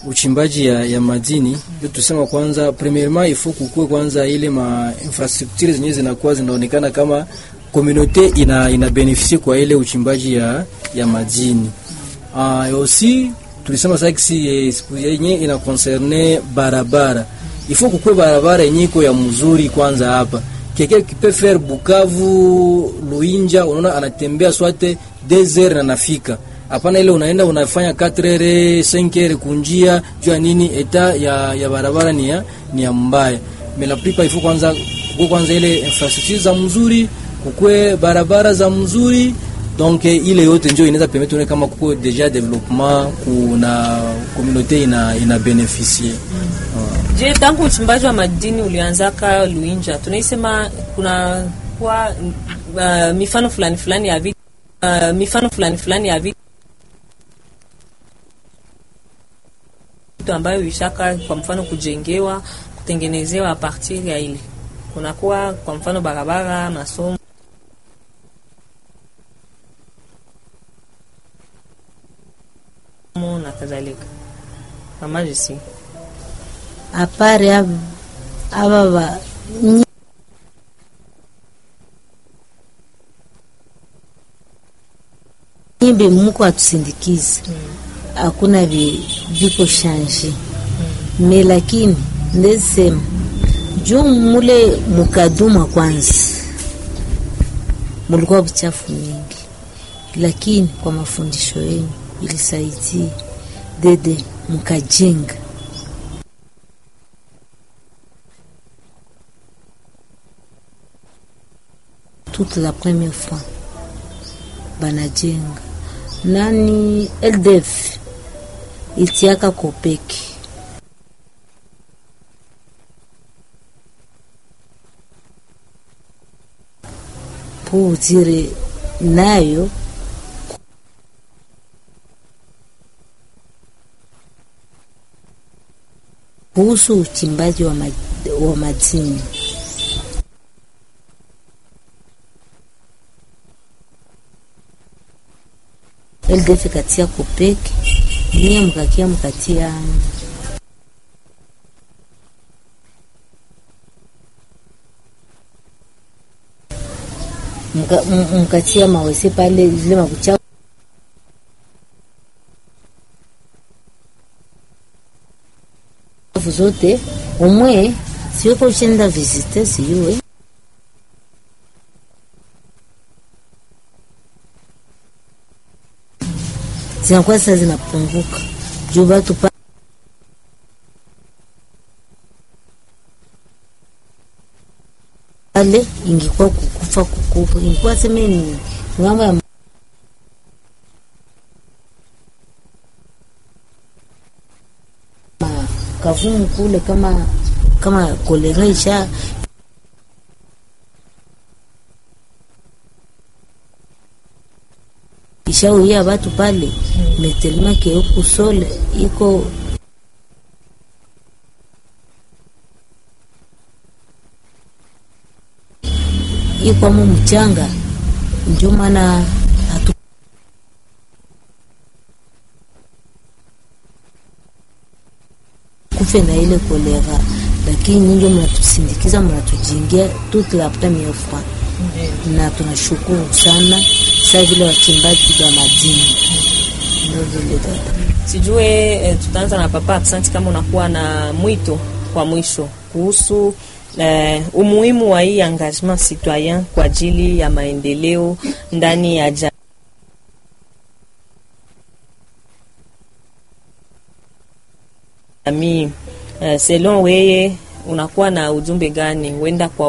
uchimbaji ya, ya madini ndio tusema kwanza, premièrement il faut kukue kwanza ile ma infrastructure zenyewe zinakuwa zinaonekana kama communauté ina, ina beneficie kwa ile uchimbaji ya, ya madini ah, et aussi tulisema sasa kisi eh, siku yenye ina concerne barabara il faut kukue barabara yenye iko ya mzuri kwanza hapa quelqu'un qui peut faire Bukavu Luinja, unaona anatembea swate 2 heures na nafika hapana ile unaenda unafanya 4 heures 5 heures kunjia juu ya nini eta ya, ya barabara ni ya, ni ya mbaya mais la plupart il faut kwanza kukue kwanza ile infrastructure za mzuri kukue barabara za mzuri donc eh, ile yote ndio inaweza permettre une kama kuko deja development kuna communauté ina ina beneficie Je, tangu uchimbaji wa madini ulianzaka Luinja, tunaisema kuna kwa uh, mifano fulani fulani ya vitu uh, mifano fulani fulani ya vitu ambayo ishaka kwa mfano kujengewa kutengenezewa a partir ya ile kunakuwa kwa mfano barabara, masomo na kadhalika. Mama Jesi. apare aba aba ba nyi- nyimbe muko atusindikize hakuna vi- viko shanje me lakini ndesema juu mule mukaduma kwanza mulikuwa buchafu mingi lakini kwa mafundisho yenu ilisaidia dede mukajenga toute la première fois banajenga nani LDF itiaka kopeki pour dire nayo kuhusu uchimbaji wa, ma, wa madini LDF katia kopeki niye mkakia mkatia mka- m- mkatia mawese pale zile makucha zote umwe siweko uchenda visite siyuwe zinakuwa sasa zinapunguka juu batu pa pale ingikuwa kukufa kukufa ingikuwa semeni ngambo ya ma- kavumu kule kama kama kolera isha ishauia batu pale metelema ke kusole iko iko mu mchanga ndio maana hatu kufe na ile kolera, lakini nyinyi mnatusindikiza mnatujengea toute la première fois, na tunashukuru sana saa vile wachimbaji wa madini ndio vile dada. Sijue eh, tutaanza na papa Aksanti, kama unakuwa na mwito kwa mwisho kuhusu eh, umuhimu wa hii engagement citoyen kwa ajili ya maendeleo ndani ya jamii. jamii. Eh, selon weye unakuwa na ujumbe gani huenda kwa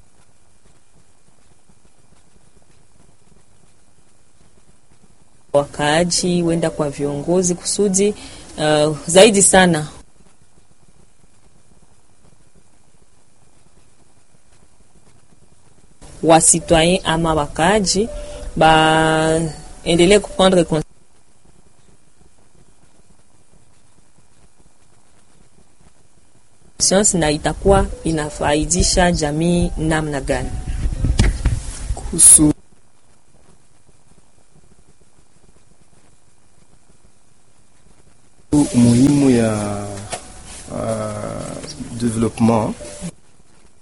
wakaaji, huenda kwa viongozi kusudi uh, zaidi sana wasitoyen ama wakaaji baendelee kuprendre conscience conscience na itakuwa inafaidisha jamii namna gani? kuhusu umuhimu muhimu ya uh, development